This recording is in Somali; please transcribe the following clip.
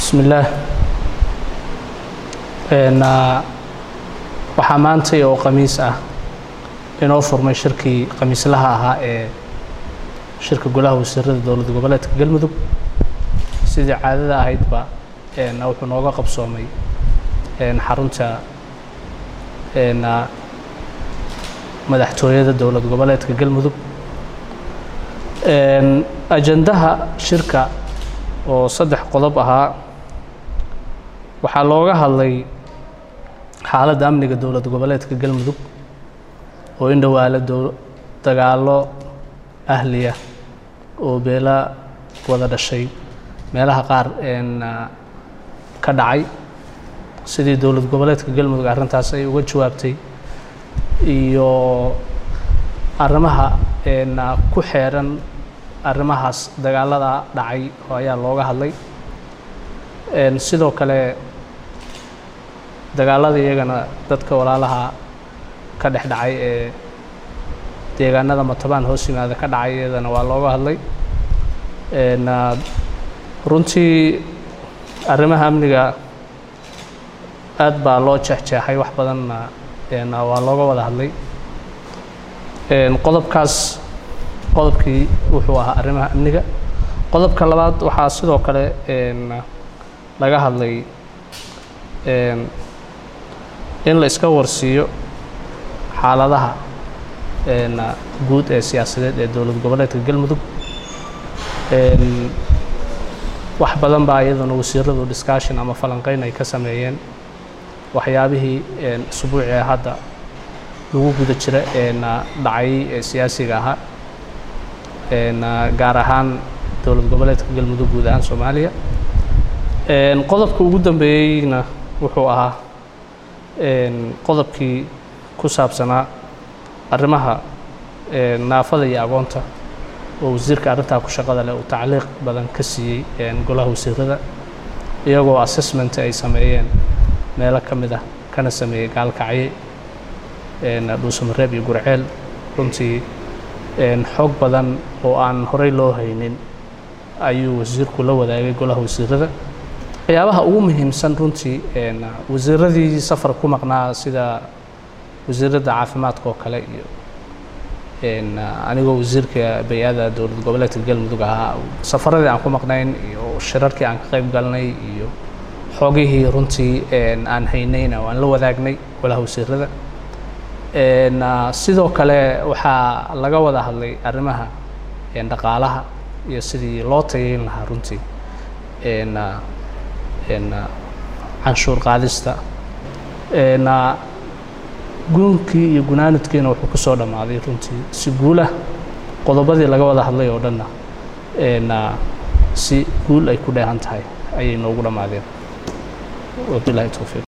bismi illaah waxaa maantay oo khamiis ah inoo furmay shirkii khamiislaha ahaa ee shirka golaha wasiirada dowlad goboleedka galmudug sidii caadada ahaydba wuxuu nooga qabsoomay xarunta madaxtooyada dowlad goboleedka galmudug ajandaha shirka oo saddex qodob ahaa waxaa looga hadlay xaaladda amniga dowlad goboleedka galmudug oo in dhowaalo dagaallo ahliya oo beela wada dhashay meelaha qaar ka dhacay sidii dowlad goboleedka galmudug arrintaas ay uga jawaabtay iyo arrimaha ku xeeran arrimahaas dagaallada dhacay oo ayaa looga hadlay sidoo kale dagaallada iyagana dadka walaalaha ka dhex dhacay ee deegaanada matabaan hoos yimaada ka dhacay iyadana waa looga hadlay runtii arrimaha amniga aad baa loo jeexjeexay wax badanna waa looga wada hadlay qodobkaas qodobkii wuxuu ahaa arrimaha amniga qodobka labaad waxaa sidoo kale laga hadlay in la iska warsiiyo xaaladaha guud ee siyaasadeed ee dowlad goboleedka galmudug wax badan baa iyaduna wasiiradu discussion ama falanqeyn ay ka sameeyeen waxyaabihii isbuucii hadda lagu guda jira dhacay ee siyaasiga ahaa gaar ahaan dowlad goboleedka galmudug guud ahaan soomaaliya qodobka ugu dambeeyeyna wuxuu ahaa qodobkii ku saabsanaa arrimaha naafada iyo agoonta oo wasiirka arrintaa ku shaqada leh uu tacliiq badan ka siiyey golaha wasiirada iyagoo assessment ay sameeyeen meelo ka mid ah kana sameeyey gaalkacye dhuusamareeb iyo gurceel runtii xoog badan oo aan horey loo haynin ayuu wasiirku la wadaagay golaha wasiirada waxyaabaha ugu muhiimsan runtii wasiiradii safar ku maqnaa sida wasiiradda caafimaadka oo kale iyo anigoo wasiirka bay-ada dowlad goboleedka galmudug ahaa safaradii aan ku maqnayn iyo shirarkii aan ka qayb galnay iyo xoogihii runtii aan haynayna waan la wadaagnay golaha wasiirada sidoo kale waxaa laga wada hadlay arrimaha dhaqaalaha iyo sidii loo tayayn lahaa runtii canshuur qaadista guunkii iyo gunaanadkiina wuxuu ku soo dhammaaday runtii si guulah qodobadii laga wada hadlay oo dhanna si guul ay ku dheehan tahay ayay noogu dhammaadeen wabilahi towfiiq